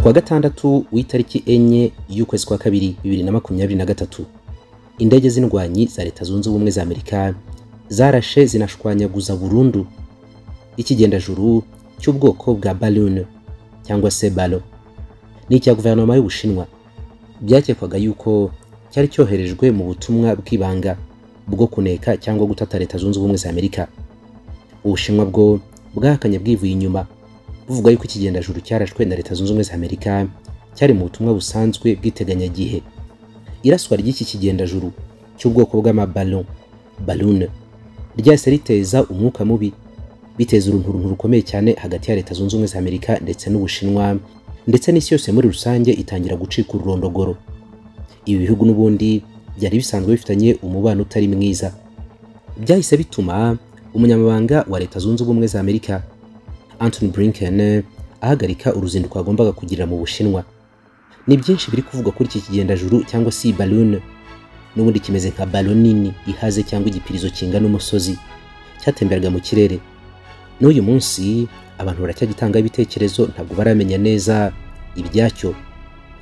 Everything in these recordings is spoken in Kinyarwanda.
kuwa gatandatu w'itariki enye y'ukwezi kwa kabiri bibiri na makumyabiri na gatatu indege z'indwanyi za leta zunze ubumwe za amerika zarashe zinashwanyaguza burundu ikigendajuru cy'ubwoko bwa balloon cyangwa se balo ni icya guverinoma y'ubushinwa byakekwaga yuko cyari cyoherejwe mu butumwa bw'ibanga bwo kuneka cyangwa gutata leta zunze ubumwe za amerika ubushinwa bwo bwahakanye bwivuye inyuma buvuga yuko ikigendajuru cyarashwe na leta zunze ubumwe za amerika cyari mu butumwa busanzwe bw'iteganyagihe iraswa ry'iki kigendajuru cy'ubwoko bw'amaballon balloon ryahise riteza umwuka mubi biteza urunturuntu rukomeye cyane hagati ya leta zunze ubumwe za amerika ndetse n'ubushinwa ndetse n'isi yose muri rusange itangira gucika ururondogoro ibi bihugu n'ubundi byari bisanzwe bifitanye umubano utari mwiza byahise bituma umunyamabanga wa leta zunze ubumwe za amerika Anthony Blinken ahagarika uruzinduko agombaga kugirira mu bushinwa ni byinshi biri kuvugwa kuri iki kigendajuru cyangwa se balloon n'ubundi kimeze nka ballon nini ihaze cyangwa igipirizo kingana umusozi cyatemberaga mu kirere n'uyu munsi abantu baracyagitanga ibitekerezo ntabwo baramenya neza ibyacyo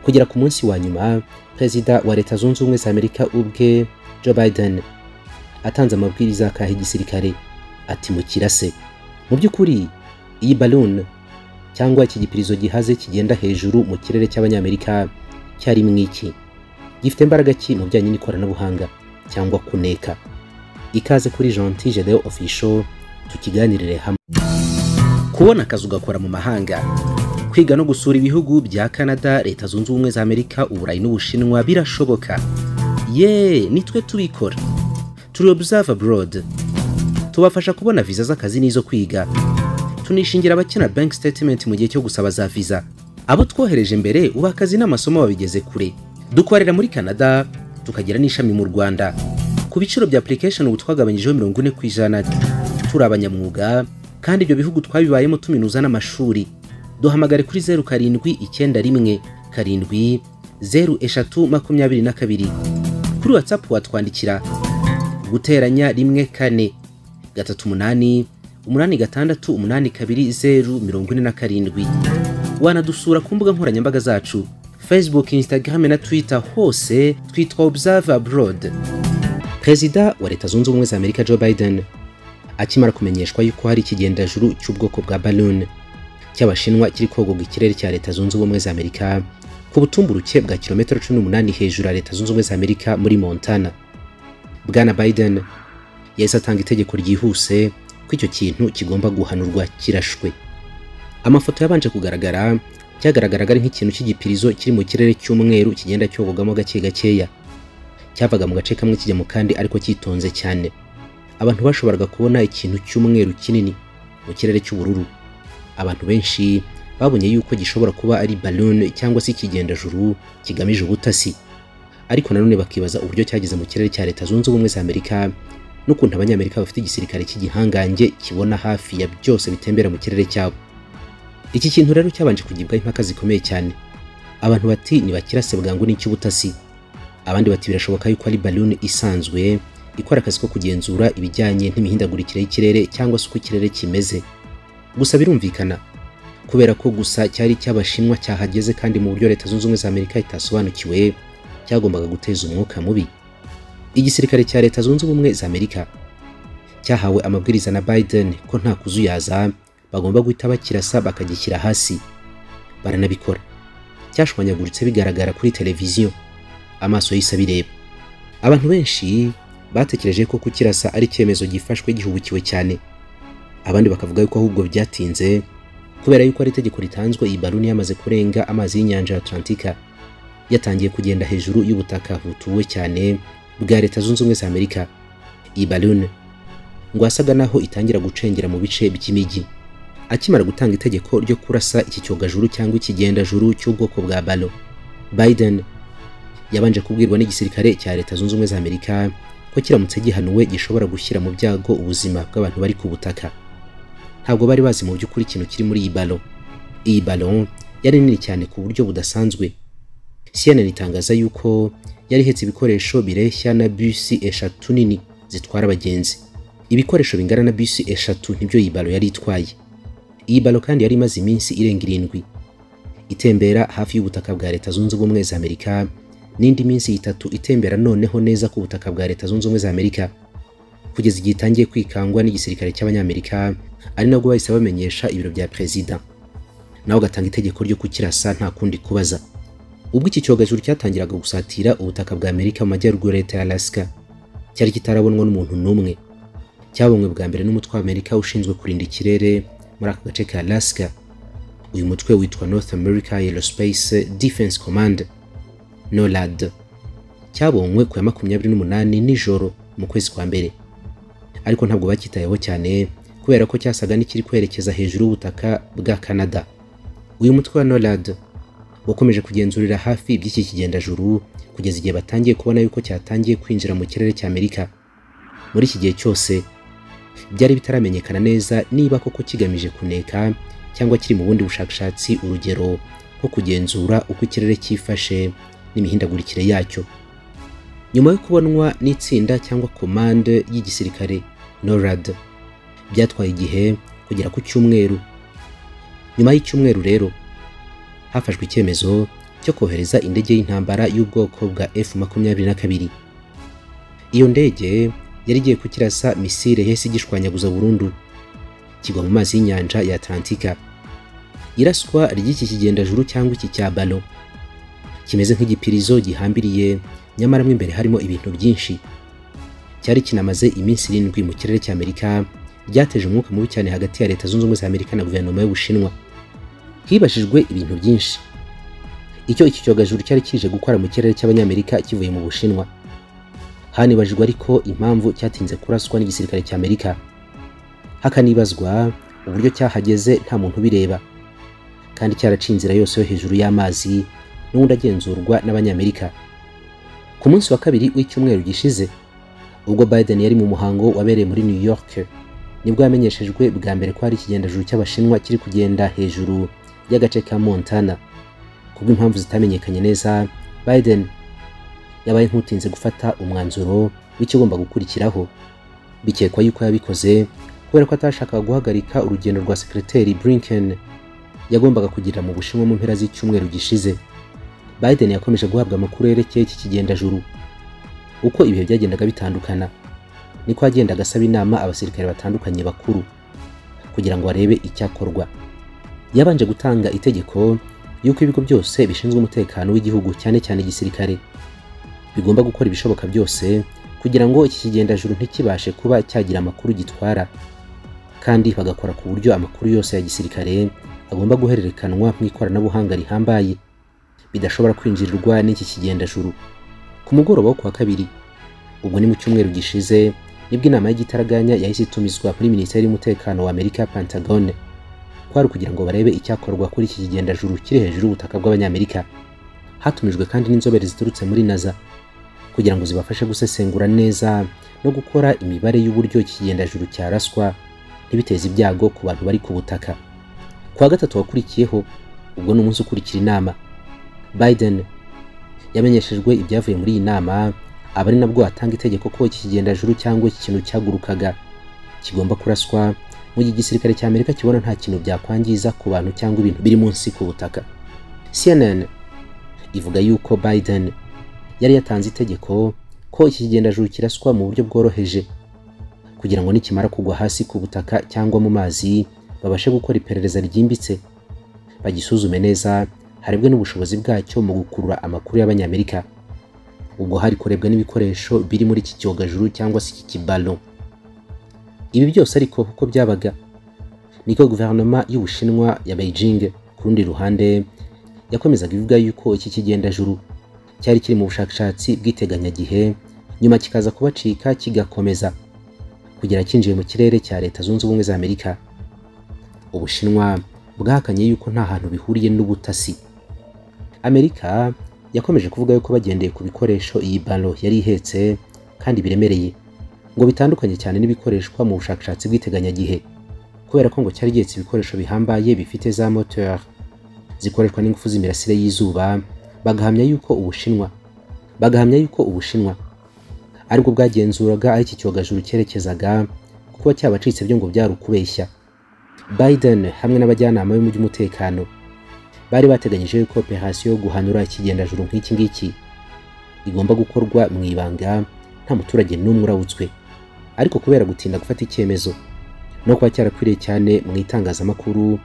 kugera ku munsi wa nyuma perezida wa leta zunze ubumwe za amerika ubwe joe biden atanze amabwiriza akaha igisirikare ati mu kirase mu by'ukuri iyi balloon cyangwa iki gipirizo gihaze kigenda hejuru mu kirere cy'abanyamerika cyari mwiki gifite imbaraga ki mu bijyanye n'ikoranabuhanga cyangwa kuneka ikaze kuri gentil gedeon official tukiganirire hamwe kubona akazi ugakora mu mahanga kwiga no gusura ibihugu bya canada leta zunze ubumwe za amerika uburayi n'ubushinwa birashoboka ye nitwe tubikora turi observe abroad tubafasha kubona viza z'akazi n'izo kwiga tunishingira abakina bank statement mu gihe cyo gusaba za visa abo twohereje mbere ubu akazi n'amasomo babigeze kure dukorera muri canada tukagira n'ishami mu rwanda ku biciro bya application ubu twagabanyijeho mirongo ine ku ijana turi abanyamwuga kandi ibyo bihugu twabibayemo tuminuza n'amashuri duhamagare kuri zeru karindwi icyenda rimwe karindwi zeru eshatu makumyabiri na kabiri kuri watsapu watwandikira guteranya rimwe kane gatatu umunani umunani gatandatu umunani kabiri zeru mirongo ine na karindwi wanadusura ku mbuga nkoranyambaga zacu facebook instagram na twitter hose twitwa observe abroad perezida wa leta zunze ubumwe za amerika joe biden akimara kumenyeshwa yuko hari ikigendajuru cy'ubwoko bwa balloon cy'abashinwa kiri kogoga ikirere cya leta zunze ubumwe za amerika ku butumburuke bwa kilometero 18 hejuru ya leta zunze ubumwe za amerika muri montana bwana biden yahise atanga itegeko ryihuse ko icyo kintu kigomba guhanurwa kirashwe amafoto yabanje kugaragara cyagaragaraga ari nk'ikintu cy'igipirizo kiri mu kirere cy'umweru kigenda cyogogamo gake gakeya cyavaga mu gace kamwe kijya mu kandi ariko cyitonze cyane abantu bashoboraga kubona ikintu cy'umweru kinini mu kirere cy'ubururu abantu benshi babonye yuko gishobora kuba ari balloon cyangwa se ikigendajuru kigamije ubutasi ariko nanone bakibaza uburyo cyageze mu kirere cya leta zunze ubumwe za amerika n'ukuntu abanyamerika bafite igisirikare cy'igihangange kibona hafi ya byose bitembera mu kirere cyabo iki kintu rero cyabanje kugibwaho impaka zikomeye cyane abantu bati ntibakirase bwangu n'icy'ubutasi abandi bati birashoboka yuko ari baluni isanzwe ikora akazi ko kugenzura ibijyanye n'imihindagurikire y'ikirere cyangwa se uko ikirere kimeze gusa birumvikana kubera ko gusa cyari icy'abashinwa cyahageze kandi mu buryo leta zunze ubumwe za amerika itasobanukiwe cyagombaga guteza umwuka mubi igisirikare cya leta zunze ubumwe za amerika cyahawe amabwiriza na biden ko nta kuzuyaza bagomba guhita bakirasa bakagishyira hasi baranabikora cyashwanyaguritse bigaragara kuri televiziyo amaso yahise abireba abantu benshi batekereje ko kukirasa ari icyemezo gifashwe gihubukiwe cyane abandi bakavuga yuko ahubwo byatinze kubera yuko ari itegeko ritanzwe iyi baluni yamaze kurenga amazi y'inyanja ya atlantika yatangiye kugenda hejuru y'ubutaka butuwe cyane bwa leta zunze ubumwe za amerika iyi balloon ngo asaga naho itangira gucengera mu bice by'imijyi akimara gutanga itegeko ryo kurasa iki cyogajuru cyangwa ikigendajuru cy'ubwoko bwa balo biden yabanje kubwirwa n'igisirikare cya leta zunze ubumwe za amerika ko kiramutse gihanuwe gishobora gushyira mu byago ubuzima bw'abantu bari ku butaka ntabwo bari bazi mu by'ukuri ikintu kiri muri iyi balo iyi balo yari nini cyane ku buryo budasanzwe CNN itangaza yuko yari ihetse ibikoresho bireshya na bisi eshatu nini zitwara abagenzi ibikoresho bingana na bisi eshatu nibyo iyi balo yari itwaye iyi balo kandi yari imaze iminsi irenga irindwi itembera hafi y'ubutaka bwa leta zunze ubumwe za amerika n'indi minsi itatu itembera noneho neza ku butaka bwa leta zunze ubumwe za amerika kugeza igihe itangiye kwikangwa n'igisirikare cy'abanyamerika ari nabwo bahise bamenyesha ibiro bya perezida nawe ugatanga itegeko ryo kukirasa nta kundi kubaza ubwo iki cyogajuru cyatangiraga gusatira ubutaka bwa amerika mu majyaruguru ya leta ya alaska cyari kitarabonwa n'umuntu n'umwe cyabonwe bwa mbere n'umutwe wa amerika ushinzwe kurinda ikirere muri aka gace ka alaska uyu mutwe witwa north america aerospace defense command norad cyabonwe ku ya makumyabiri n'umunani nijoro mu kwezi kwa mbere ariko ntabwo bacyitayeho cyane kubera ko cyasaga n'ikiri kwerekeza hejuru y'ubutaka bwa canada uyu mutwe wa norad wakomeje kugenzurira hafi iby'iki kigendajuru kugeza igihe batangiye kubona yuko cyatangiye kwinjira mu kirere cy'amerika muri iki gihe cyose byari bitaramenyekana neza niba koko kigamije kuneka cyangwa kiri mu bundi bushakashatsi urugero nko kugenzura uko ikirere cyifashe n'imihindagurikire yacyo nyuma yo kubonwa n'itsinda cyangwa komande y'igisirikare norad byatwaye igihe kugera ku cyumweru nyuma y'icyumweru rero hafashwe icyemezo cyo kohereza indege y'intambara y'ubwoko bwa F makumyabiri na kabiri iyo ndege yari igiye kukirasa misile yahise igishwanyaguza burundu kigwa mu mazi y'inyanja ya Atlantika iraswa ry'iki kigendajuru cyangwa iki cya balo kimeze nk'igipirizo gihambiriye nyamara mo imbere harimo ibintu byinshi cyari kinamaze iminsi irindwi mu kirere cy'Amerika ryateje umwuka mubi cyane hagati ya leta zunze ubumwe za Amerika na guverinoma y'Ubushinwa hibajijwe ibintu byinshi icyo iki cyogajuru cyari kije gukora mu kirere cy'abanyamerika kivuye mu Bushinwa hanibajijwe ariko impamvu cyatinze kuraswa n'igisirikare cy'Amerika hakanibazwa uburyo cyahageze nta muntu ubireba kandi cyaraciye inzira yose yo hejuru y'amazi n'ubundi agenzurwa n'abanyamerika ku munsi wa kabiri w'icyumweru gishize ubwo Biden yari mu muhango wabereye muri New York nibwo yamenyeshejwe bwa mbere ko hari ikigendajuru cy'abashinwa kiri kugenda hejuru y'agace ka Montana kubw'impamvu zitamenyekanye neza Biden yabaye nk'utinze gufata umwanzuro w'ikigomba gukurikiraho bikekwa yuko yabikoze kubera ko atashakaga guhagarika urugendo rwa sekreteri Blinken yagombaga kugira mu Bushinwa mu mpera z'icyumweru gishize Biden yakomeje guhabwa amakuru yerekeye iki kigendajuru uko ibihe byagendaga bitandukana niko yagendaga asaba inama abasirikare batandukanye bakuru kugira ngo arebe icyakorwa yabanje gutanga itegeko yuko ibigo byose bishinzwe umutekano w'igihugu cyane cyane igisirikare bigomba gukora ibishoboka byose kugira ngo iki kigendajuru ntikibashe kuba cyagira amakuru gitwara kandi bagakora ku buryo amakuru yose ya gisirikare agomba guhererekanwa mu ikoranabuhanga rihambaye bidashobora kwinjirirwa n'iki kigendajuru ku mugoroba wo kuwa kabiri ubwo ni mu cyumweru gishize nibwo inama y'igitaraganya yahise itumizwa muri minisiteri y'umutekano wa amerika pentagone kwari ukugira ngo barebe icyakorwa kuri iki kigendajuru kiri hejuru y'ubutaka bw'abanyamerika hatumijwe kandi n'inzobere ziturutse muri naza kugira ngo zibafashe gusesengura neza no gukora imibare y'uburyo iki kigendajuru cyaraswa ntibiteze ibyago ku bantu bari ku butaka ku wa gatatu wakurikiyeho ubwo ni umunsi ukurikira inama biden yamenyeshejwe ibyavuye muri iyi nama aba ari nabwo atanga itegeko ko iki kigendajuru cyangwa iki kintu cyagurukaga kigomba kuraswa mu gihe igisirikare cya amerika kibona nta kintu byakwangiza ku bantu cyangwa ibintu biri munsi ku butaka cnn ivuga yuko biden yari yatanze itegeko ko iki kigendajuru kiraswa mu buryo bworoheje kugira ngo nikimara kugwa hasi ku butaka cyangwa mu mazi babashe gukora iperereza ryimbitse bagisuzume neza harebwe n'ubushobozi bwacyo mu gukurura amakuru y'abanyamerika ubwo hari kurebwa n'ibikoresho biri muri iki cyogajuru cyangwa se iki kibalo ibi byose ariko kuko byabaga niko guverinoma y'ubushinwa ya beijing ku rundi ruhande yakomezaga ivuga yuko iki kigendajuru cyari kiri mu bushakashatsi bw'iteganyagihe nyuma kikaza kubacika kigakomeza kugera kinjiye mu kirere cya leta zunze ubumwe za amerika ubushinwa bwahakanye yuko nta hantu bihuriye n'ubutasi amerika yakomeje kuvuga yuko bagendeye ku bikoresho iyi balo yari ihetse kandi biremereye ngo bitandukanye cyane n'ibikoreshwa mu bushakashatsi bw'iteganyagihe kubera ko ngo cyari gihetse ibikoresho bihambaye bifite za moteur zikoreshwa n'ingufu z'imirasire y'izuba bagahamya yuko ubushinwa bagahamya yuko ubushinwa aribwo bwagenzuraga aho iki cyogajuru cyerekezaga kuba cyabacitse byo ngo byari ukubeshya biden hamwe n'abajyanama b'umutekano bari bateganyije yuko operasiyo yo guhanura ikigendajuru nk'iki ngiki igomba gukorwa mu ibanga nta muturage n'umwe urawutswe ariko kubera gutinda gufata icyemezo no kuba cyarakwiriye cyane mu itangazamakuru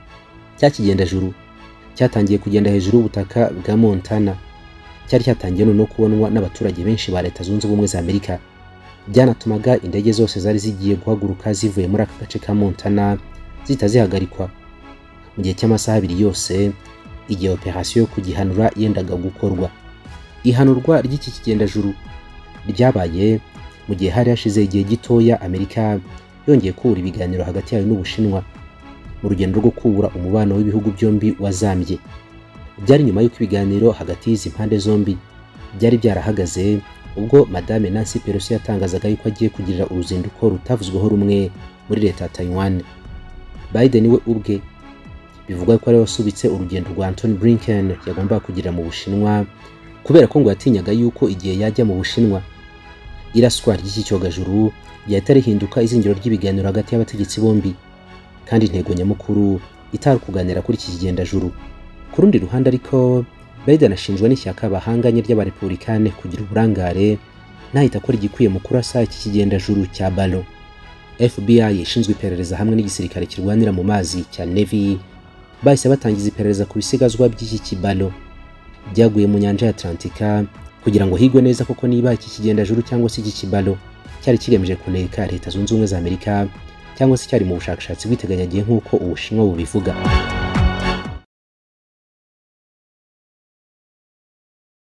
cya kigendajuru cyatangiye kugenda hejuru y'ubutaka bwa montana cyari cyatangiye no kubonwa n'abaturage benshi ba leta zunze ubumwe za amerika byanatumaga indege zose zari zigiye guhaguruka zivuye muri aka gace ka montana zihita zihagarikwa mu gihe cy'amasaha abiri yose igihe operasiyo yo kugihanura yendaga gukorwa ihanurwa ry'iki kigendajuru ryabaye mu gihe hari hashize igihe gitoya amerika yongeye kubura ibiganiro hagati yayo n'ubushinwa mu rugendo rwo kubura umubano w'ibihugu byombi wazambye byari nyuma y'uko ibiganiro hagati y'izi mpande zombi byari byarahagaze ubwo madame nancy pelosi yatangazaga yuko agiye kugirira uruzinduko rutavuzweho rumwe muri leta ya taiwan biden we ubwe bivugwa ko ariwe wasubitse urugendo rwa anthony blinken yagombaga kugirira mu bushinwa kubera ko ngo yatinyaga yuko igihe yajya mu bushinwa iraswa ry'iki cyogajuru ryahita rihinduka izingiro ry'ibiganiro hagati y'abategetsi bombi kandi intego nyamukuru itari kuganira kuri iki kigendajuru ku rundi ruhande ariko biden ashinjwa n'ishyaka bahanganye ry'abarepubulikani kugira uburangare ntahita akora igikwiye mu kurasa iki kigendajuru cya balo fbi ishinzwe iperereza hamwe n'igisirikare kirwanira mu mazi cya navy bahise batangiza iperereza ku bisigazwa by'iki kibalo byaguye mu nyanja ya atlantika kugira ngo higwe neza koko niba iki kigendajuru cyangwa se iki kibalo cyari kigamije kuneka leta zunze ubumwe za amerika cyangwa se cyari mu bushakashatsi bw'iteganyagihe nk'uko ubushinwa bubivuga